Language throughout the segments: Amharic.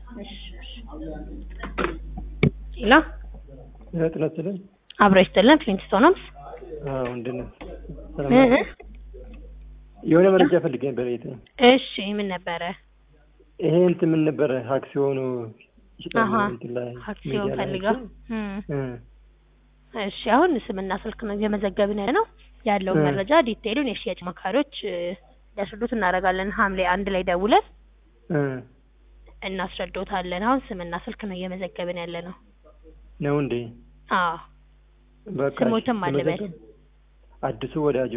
እሺ እሺ ሌላ ጥለት ስለ አብሮ ይስጥልን ፍሊንትስቶንስ አዎ እንድን እ እ የሆነ መረጃ ፈልጌ ነበር። የት እሺ ምን ነበረ? ይሄ እንትን ምን ነበረ አክሲዮኑ ይሽጣል አሀ እንትን ላይ አክሲዮን ሚዲያ ላይ ፈልጋ አይቼ፣ እ እ እሺ አሁን ስምና ስልክ ነው እየመዘገብን ያለ ነው ያለውን እ መረጃ ዲቴይሉን የሽያጭ መካሪዎች እ ሊያስረዱት እናደርጋለን። ሐምሌ አንድ ላይ ደውለን እ እናስረዶታለን። አሁን ስምና ስልክ ነው እየመዘገብን ያለ ነው። ነው እንዴ? አዎ በቃ ስሞትም እሺ፣ አልበል። ተመዘገብ። አዲሱ ወዳጆ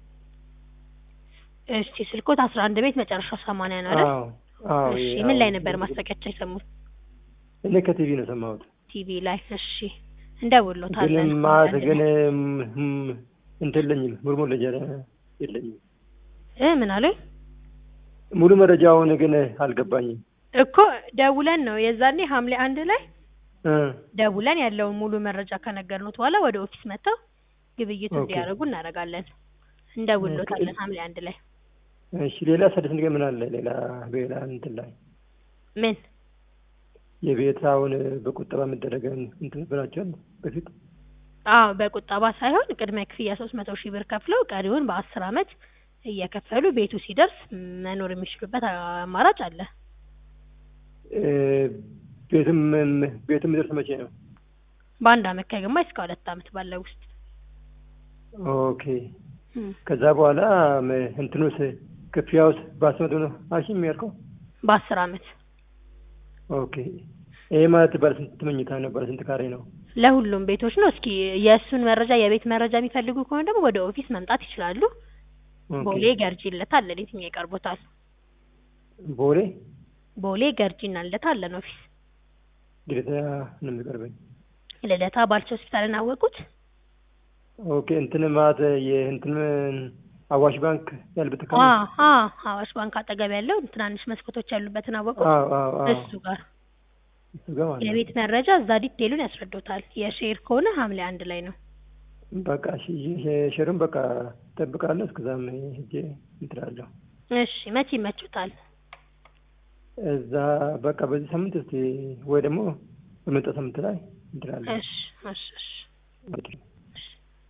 እሺ ስልኮት አስራ አንድ ቤት መጨረሻው ሰማንያ ነው አይደል? አዎ አዎ እሺ ይሄ ምን ላይ አዎ። ነበር ማስታወቂያቸው የሰሙት? እኔ ከቲቪ ነው ሰማሁት። ቲቪ ላይ። እሺ እንደውሎታለን። ግን ማለት ግን እም፣ እንትን የለኝም ሙሉ መረጃ የለኝም። እ ምን አሉኝ ሙሉ መረጃውን ግን አልገባኝም። እኮ ደውለን ነው የዛኔ ሐምሌ አንድ ላይ እ ደውለን ያለውን ሙሉ መረጃ ከነገርኑት በኋላ ወደ ኦፊስ መጥተው ግብይቱ ኦኬ። እንዲያደርጉ እናደርጋለን። እንደውሎታለን ሐምሌ አንድ ላይ እሺ ሌላ ሰደስ ነገር ምን አለ? ሌላ ሌላ እንትን ላይ ምን የቤት አሁን በቁጠባ መደረገን እንትን ነበራቸዋል በፊት አዎ በቁጠባ ሳይሆን ቅድመ ክፍያ ሶስት መቶ ሺህ ብር ከፍለው ቀሪውን በአስር አመት እየከፈሉ ቤቱ ሲደርስ መኖር የሚችሉበት አማራጭ አለ። እ፣ ቤትም ቤትም የሚደርስ መቼ ነው? በአንድ አመት ከግማሽ እስከ ሁለት አመት ባለው ውስጥ ኦኬ እም፣ ከዛ በኋላ ም- እንትኑስ ክፍያውስ በአስመቶ ነው አሺ የሚያልከው? በአስር አመት ኦኬ ይሄ ማለት ባለ ስንት መኝታ ነው? ባለ ስንት ካሬ ነው? ለሁሉም ቤቶች ነው። እስኪ የእሱን መረጃ የቤት መረጃ የሚፈልጉ ከሆነ ደግሞ ወደ ኦፊስ መምጣት ይችላሉ። ኦኬ። ቦሌ ገርጂ ልደታ አለን። የትኛው ይቀርቦታል? ቦሌ ቦሌ ገርጂና ልደታ አለን ኦፊስ። ልደታ ነው የሚቀርበኝ። ልደታ ባልቻ ሆስፒታልን አወቁት? ኦኬ እንትን ማለት የእንትን አዋሽ ባንክ ያለበት አ አካባቢ አ አዋሽ ባንክ አጠገብ ያለው ትናንሽ መስኮቶች ያሉበትን አወቁት? አዎ አዎ አዎ እሱ ጋር እሱ ጋር ማለት ነው። የቤት መረጃ እዛ ዲቴሉን ያስረዱታል። የሼር ከሆነ ሐምሌ አንድ ላይ ነው። በቃ እሺ ሸሩን በቃ እጠብቃለሁ። እስከዛም ሄጄ እንትን እላለሁ። እሺ መቼ ይመቹታል? እዛ በቃ በዚህ ሳምንት እስቲ ወይ ደግሞ በመጣ ሳምንት ላይ እንትን እላለሁ። እሺ እሺ እሺ እንግዲህ